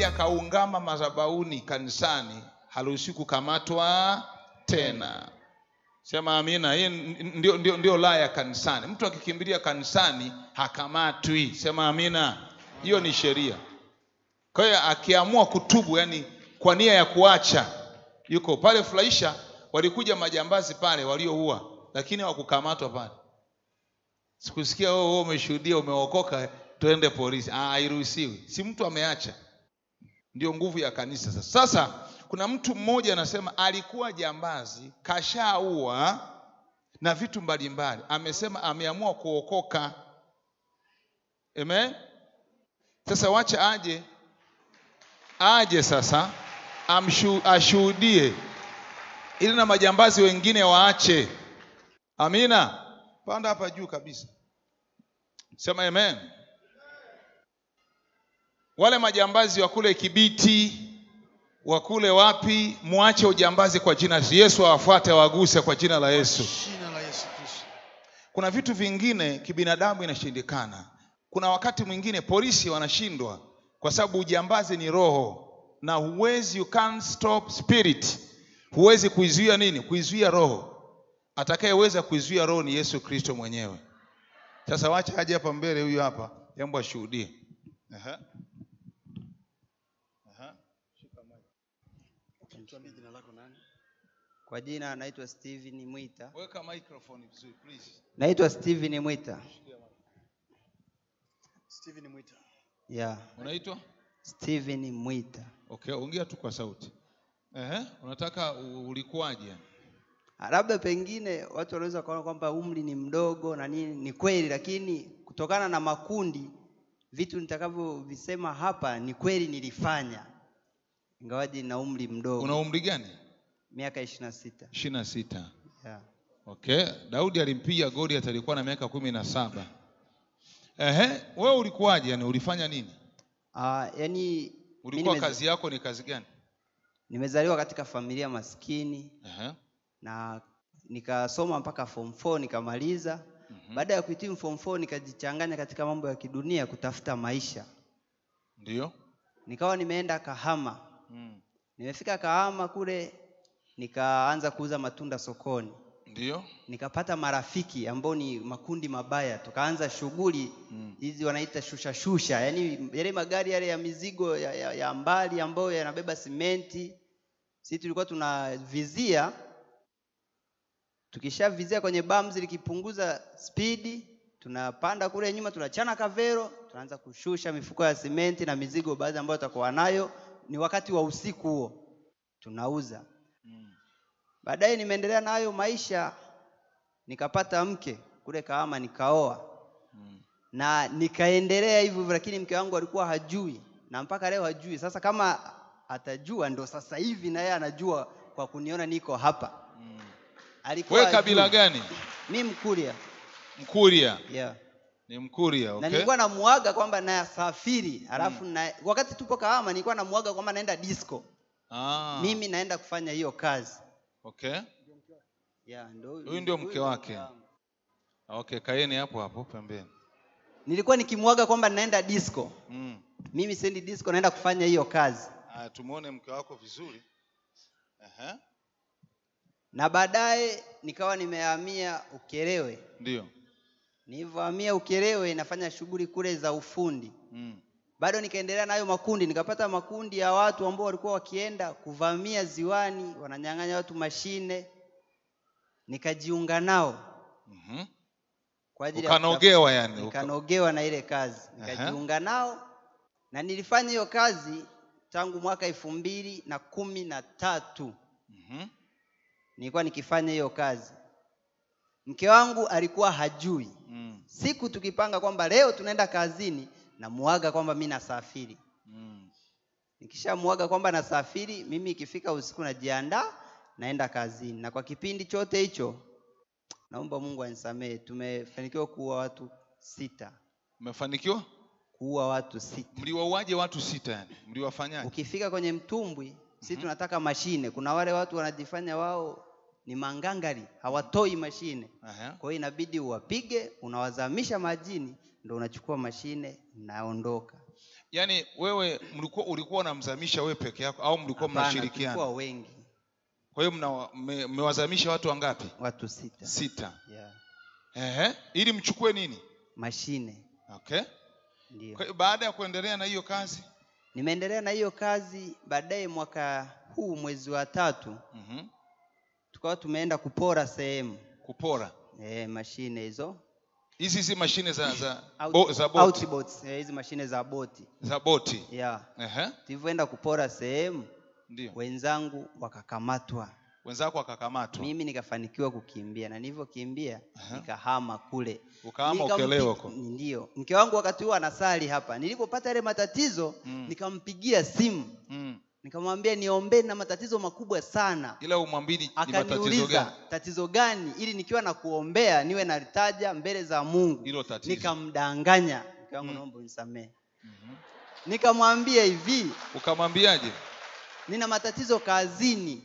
akija akaungama madhabahuni kanisani haruhusiwi kukamatwa tena sema amina hii n- ndio, ndio, ndio laa ya kanisani mtu akikimbilia kanisani hakamatwi sema amina hiyo ni sheria kwa hiyo akiamua kutubu yani kwa nia ya kuacha yuko pale furahisha walikuja majambazi pale walioua lakini hawakukamatwa pale sikusikia wewe wewe umeshuhudia umeokoka twende polisi Ah, hairuhusiwi si mtu ameacha ndio nguvu ya kanisa sasa sasa kuna mtu mmoja anasema alikuwa jambazi kashaua na vitu mbalimbali amesema ameamua kuokoka amen sasa wacha aje aje sasa amshu, ashuhudie ili na majambazi wengine waache amina panda hapa juu kabisa sema amen wale majambazi wa kule kibiti wa kule wapi mwache ujambazi kwa jina la yesu awafuate awaguse kwa jina la yesu Jina la Yesu Kristo. kuna vitu vingine kibinadamu inashindikana kuna wakati mwingine polisi wanashindwa kwa sababu ujambazi ni roho na huwezi you can't stop spirit huwezi kuizuia nini kuizuia roho atakayeweza kuizuia roho ni yesu kristo mwenyewe sasa wacha aje hapa mbele huyu hapa jambo ashuhudie Aha. Aha. Tuambie jina lako nani? Kwa jina naitwa Steven Mwita. weka microphone vizuri please Naitwa Steven Mwita. Steven Mwita. Yeah, unaitwa Steven Mwita. okay ongea tu kwa sauti Ehe, unataka u- ulikuwaje Ah, Labda pengine watu wanaweza kuona kwamba umri ni mdogo na nini, ni kweli, lakini kutokana na makundi, vitu nitakavyovisema hapa ni kweli nilifanya, ingawaji na umri mdogo, una umri gani miaka ishirini na sita. ishirini na sita Yeah. okay daudi alimpiga goliath alikuwa na miaka kumi na saba Ehe, wewe ulikuwaje yani ulifanya nini Ah, yani ulikuwa nimeza- kazi yako ni kazi gani nimezaliwa katika familia maskini Ehe, na nikasoma mpaka form 4 nikamaliza. mhm. Baada ya kuhitimu form 4 nikajichanganya katika mambo ya kidunia kutafuta maisha. ndio Nikawa nimeenda Kahama. Mm. Nimefika Kahama kule nikaanza kuuza matunda sokoni. ndio Nikapata marafiki ambao ni makundi mabaya, tukaanza shughuli Mm. hizi wanaita shusha shusha, yaani yale magari yale ya mizigo ya, ya, ya mbali ambayo yanabeba simenti. Sisi tulikuwa tunavizia, tukishavizia kwenye bams likipunguza spidi, tunapanda kule nyuma, tunachana kavero, tunaanza kushusha mifuko ya simenti na mizigo baadhi ambayo tutakuwa nayo. Ni wakati wa usiku huo, tunauza. Mm. Baadaye nimeendelea na hayo maisha, nikapata mke kule Kahama, nikaoa Mm. na nikaendelea hivyo hivyo, lakini mke wangu alikuwa hajui na mpaka leo hajui. Sasa kama atajua, ndo sasa hivi na yeye anajua kwa kuniona niko hapa. Mm. Alikuwa wewe kabila hajui. gani Mi Mkuria, mkuria yeah. ni mkuria Na okay nilikuwa namuaga kwamba nasafiri, alafu na, wakati tupo Kahama nilikuwa namuaga kwamba naenda disco, ah. mimi naenda kufanya hiyo kazi okay yeah, ndo Huyu ndio mke wake. wangu. okay kaeni hapo hapo pembeni Nilikuwa nikimuaga kwamba naenda disco, mm. mimi siendi disco, naenda kufanya hiyo kazi. Aya, tumuone mke wako vizuri Ehe, na baadaye nikawa nimehamia Ukerewe. ndio Nilivyohamia Ukerewe nafanya shughuli kule za ufundi, mm. bado nikaendelea nayo makundi, nikapata makundi ya watu ambao walikuwa wakienda kuvamia ziwani, wananyang'anya watu mashine, nikajiunga nao mm kwa ajili ya ukanogewa yani uka- nikanogewa na ile kazi, Aha. nikajiunga nao na nilifanya hiyo kazi tangu mwaka elfu mbili na kumi na tatu Mhm. nilikuwa nikifanya hiyo kazi. Mke wangu alikuwa hajui. Mm. Siku tukipanga kwamba leo tunaenda kazini, namuaga kwamba mi nasafiri. Mm. Nikishamuaga kwamba nasafiri, mimi ikifika usiku najiandaa naenda kazini, na kwa kipindi chote hicho, naomba Mungu anisamehe, tumefanikiwa kuua watu sita, mmefanikiwa kuua watu sita. mliwauaje watu sita yani mliwafanyaje Ukifika kwenye mtumbwi, si Mhm. tunataka mashine. Kuna wale watu wanajifanya wao ni mangangari, hawatoi mashine Aha. Kwa hiyo inabidi uwapige, unawazamisha majini, ndo unachukua mashine, naondoka. yaani wewe mlikuwa ulikuwa unamzamisha wewe peke yako au mlikuwa Hapana, mnashirikiana tulikuwa wengi kwa hiyo mna- mme- mmewazamisha watu wangapi watu sita sita yeah. Ehe. ili mchukue nini mashine okay ndio kwa hiyo baada ya kuendelea na hiyo kazi nimeendelea na hiyo kazi baadaye mwaka huu mwezi wa tatu mhm, tukawa tumeenda kupora sehemu kupora e, mashine hizo hizi si mashine za za, Out- bo, za boti outboards, eh, hizi mashine za boti za boti yeah. Ehe. tulivyoenda kupora sehemu ndio wenzangu wakakamatwa wenzako wakakamatwa mimi nikafanikiwa kukimbia na nilivyokimbia Aha. nikahama kule ukahama Nikampi- ukelewa huko ndio mke wangu wakati huo anasali hapa nilipopata yale matatizo Mm. nikampigia simu mm. nikamwambia niombee na matatizo makubwa sana ila umwambini ni matatizo akaniuliza gani tatizo gani ili nikiwa na kuombea niwe nalitaja mbele za mungu hilo tatizo nikamdanganya mke wangu Mm. naomba unisamehe Mhm. nikamwambia hivi ukamwambiaje nina matatizo kazini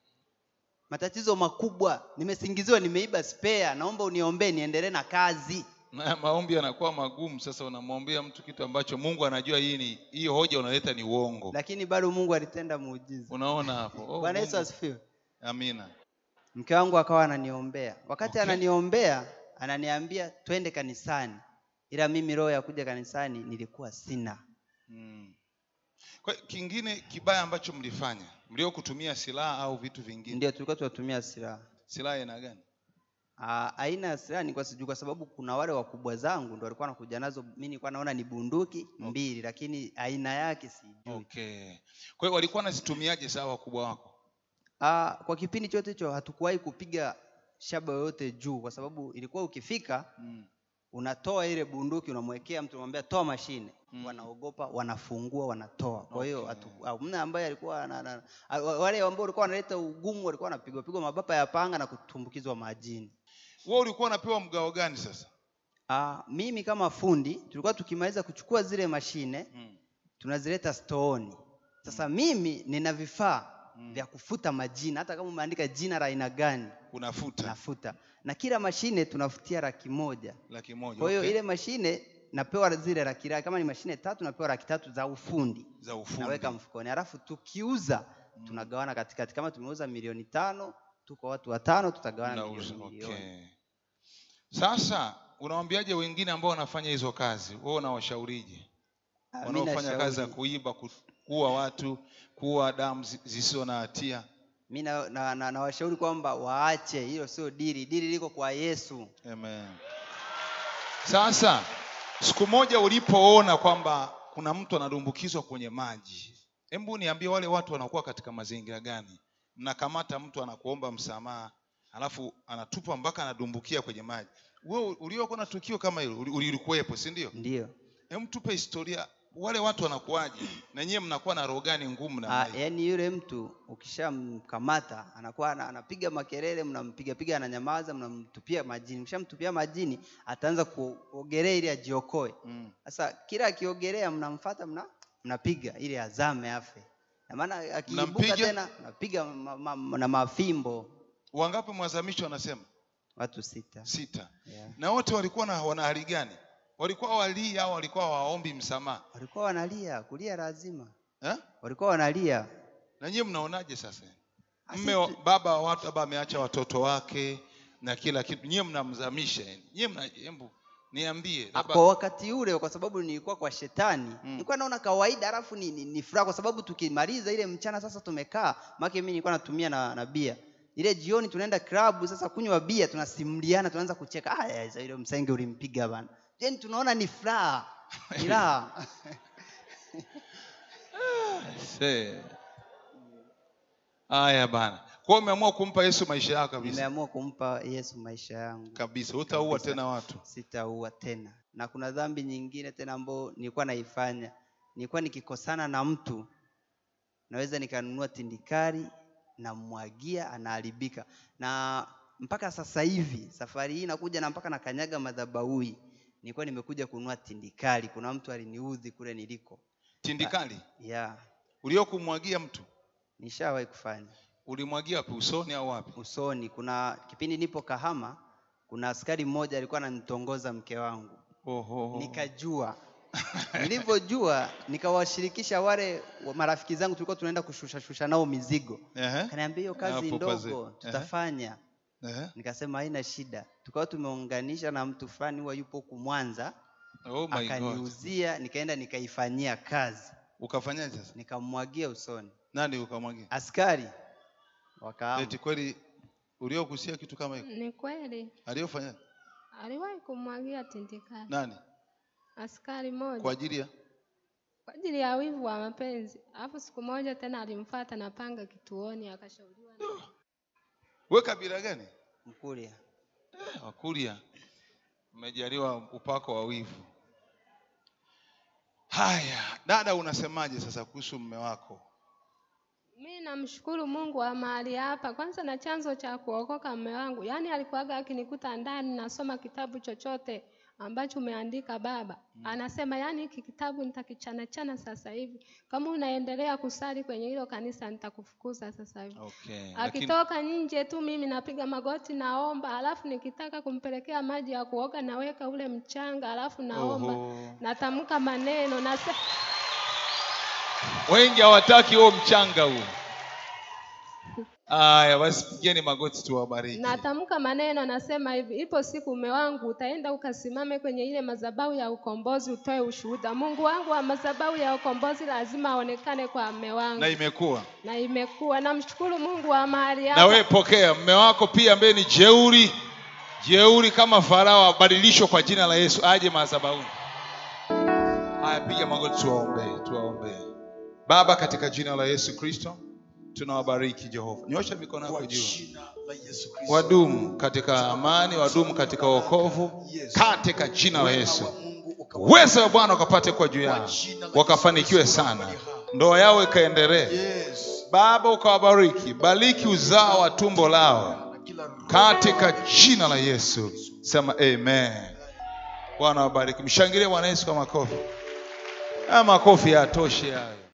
matatizo makubwa nimesingiziwa nimeiba spare naomba uniombee niendelee na kazi na maombi yanakuwa magumu sasa unamwombea mtu kitu ambacho mungu anajua hii ni hii hoja unaleta ni uongo lakini bado mungu alitenda muujiza unaona hapo oh, bwana yesu Mungu. asifiwe amina mke wangu akawa ananiombea wakati Okay. ananiombea ananiambia twende kanisani ila mimi roho ya kuja kanisani nilikuwa sina mm. kwa hiyo kingine kibaya ambacho mlifanya mlio kutumia silaha au vitu vingine ndio tulikuwa tunatumia silaha silaha aina gani Ah, aina ya silaha nilikuwa sijui kwa sababu kuna wale wakubwa zangu ndo walikuwa wanakuja nazo mi nilikuwa naona ni bunduki mbili lakini aina yake sijui okay kwa hiyo walikuwa wanazitumiaje saa wakubwa wako Ah, kwa kipindi chote hicho hatukuwahi kupiga shaba yoyote juu kwa sababu ilikuwa ukifika mm. unatoa ile bunduki unamwekea mtu unamwambia toa mashine Mm. wanaogopa wanafungua wanatoa kwa hiyo Okay. hatu- hamna ambaye alikuwa ana- ana- a- wa- wale ambao walikuwa wanaleta ugumu walikuwa wanapigwa pigwa mabapa ya panga na kutumbukizwa majini wewe ulikuwa unapewa mgao gani sasa Ah, mimi kama fundi tulikuwa tukimaliza kuchukua zile mashine mm. tunazileta stooni sasa mimi nina vifaa Mm. vya kufuta majina hata kama umeandika jina la aina gani unafuta nafuta na kila mashine tunafutia laki moja laki moja kwa hiyo okay. ile mashine napewa zile laki laki kama ni mashine tatu napewa laki tatu za ufundi za ufundi naweka mfukoni alafu tukiuza tunagawana katikati kama tumeuza milioni tano tuko watu watano tutagawana Mnauza, milioni milioni okay. sasa unawambiaje wengine ambao wanafanya hizo kazi wewe unawashaurije Ah, mi wanaofanya kazi za nashauri- kuiba ku- kuua watu kuua damu zi- zisizo na hatia mi nawashauri na, na, nawashauri kwamba waache hilo sio dili dili liko kwa yesu Amen. Sasa siku moja ulipoona kwamba kuna mtu anadumbukizwa kwenye maji, hebu niambie, wale watu wanakuwa katika mazingira gani? Mnakamata mtu anakuomba msamaha, alafu anatupa mpaka anadumbukia kwenye maji. Wewe uliokuwa na tukio kama hilo, uli- ulikuwepo, si ndio? ndio Hebu tupe historia, wale watu wanakuwaje, na nyie mnakuwa na roho gani ngumu na Ah, yaani yule mtu ukishamkamata anakuwa ana- anapiga makelele mnampiga piga ananyamaza mnamtupia majini mkishamtupia majini ataanza kuogelea ili ajiokoe mm. sasa kila akiogelea mnamfata mna mnapiga ili azame afe na maana akiibuka Mnampiga? tena mnapiga ma, ma, na mafimbo Wangapi mwazamisho wanasema? watu sita Sita. yeah. Na wote walikuwa na wana hali gani? Walikuwa walii au walikuwa waombi msamaha walikuwa wanalia kulia lazima eh? walikuwa wanalia na nyie mnaonaje sasa Ah, mme si wa- tu- baba wa watu labda ameacha watoto wake na kila kitu nyie mnamzamisha yani. nyie mna hebu niambie Ah, labda kwa wakati ule kwa sababu nilikuwa kwa shetani Mm. nilikuwa naona kawaida alafu ni, ni, ni furaha kwa sababu tukimaliza ile mchana sasa tumekaa make mimi nilikuwa natumia na, na bia ile jioni tunaenda klabu sasa kunywa bia tunasimuliana tunaanza kucheka ah ya, ile msenge ulimpiga bana yani tunaona ni furaha ni raha Se. haya bana kwa hiyo umeamua kumpa yesu maisha yako kabisa nimeamua kumpa yesu maisha yangu kabisa utaua Kabisa. tena watu sitaua tena na kuna dhambi nyingine tena ambayo nilikuwa naifanya nilikuwa nikikosana na mtu naweza nikanunua tindikari namwagia anaharibika na mpaka sasa hivi safari hii nakuja na mpaka nakanyaga madhabaui nilikuwa nimekuja kununua tindikari kuna mtu aliniudhi kule niliko tindikali ya uliokumwagia mtu nishawahi kufanya ulimwagia wapi usoni au wapi usoni kuna kipindi nipo kahama kuna askari mmoja alikuwa ananitongoza mke wangu Oho. nikajua nilivyojua nikawashirikisha wale wa- marafiki zangu tulikuwa tunaenda kushusha shusha nao mizigo Ehe. kaniambia hiyo kazi Hapo pazee. ndogo Ehe. tutafanya Ehe. nikasema haina shida tukawa tumeunganisha na mtu fulani huwa yupo huku mwanza Oh my God. akaniuzia nikaenda nikaifanyia kazi Ukafanyaje sasa? nikamwagia usoni Nani ukamwagia? askari wakaama Eti kweli uliokusia kitu kama hiyo? Ni kweli Aliyofanya aliwahi kumwagia tindikali nani? askari moja Kwa ajili ya kwa ajili ya wivu wa mapenzi. Alafu siku moja tena alimfuata na panga kituoni, akashauriwa na we kabila gani? mkulia Eh, Wakuria. Umejaliwa upako wa wivu. Haya, dada, unasemaje sasa kuhusu mume wako? Mi namshukuru Mungu wa mahali hapa kwanza, na chanzo cha kuokoka mume wangu, yaani alikuwaga akinikuta ndani nasoma kitabu chochote ambacho umeandika baba, anasema yaani hiki kitabu nitakichana chana sasa hivi, kama unaendelea kusali kwenye hilo kanisa nitakufukuza sasa hivi. Okay. Lakini Akitoka nje tu mimi napiga magoti naomba, alafu nikitaka kumpelekea maji ya kuoga naweka ule mchanga, alafu naomba Oho. natamka maneno nase wengi hawataki huo mchanga huo. Haya, basi pigeni magoti tuwabariki. natamka maneno nasema hivi, ipo siku mume wangu utaenda ukasimame kwenye ile madhabahu ya ukombozi utoe ushuhuda. Mungu wangu wa madhabahu ya ukombozi lazima aonekane kwa mume wangu, Na imekuwa. na imekuwa. Namshukuru Mungu wa mahali Na hapa. wewe pokea mume wako pia ambaye ni jeuri, jeuri kama Farao abadilishwe kwa jina la Yesu aje madhabahuni. Haya, piga magoti tuwaombee, tuwaombee. Baba, katika jina la Yesu Kristo tunawabariki Jehova. Nyosha mikono yako Kwa juu. jina la Yesu Kristo. Wadumu katika amani, wadumu katika wokovu, katika jina la Yesu. Wa Mungu ukawa- Uwezo wa Bwana ukapate kwa juu yao, wakafanikiwe sana, ndoa yao ikaendelee. Yes. Baba, ukawabariki, bariki uzao wa tumbo lao Na kila roho katika jina la Yesu. Sema amen. Bwana wabariki. Mshangilie Bwana Yesu kwa makofi. Haya makofi hayatoshi hayo.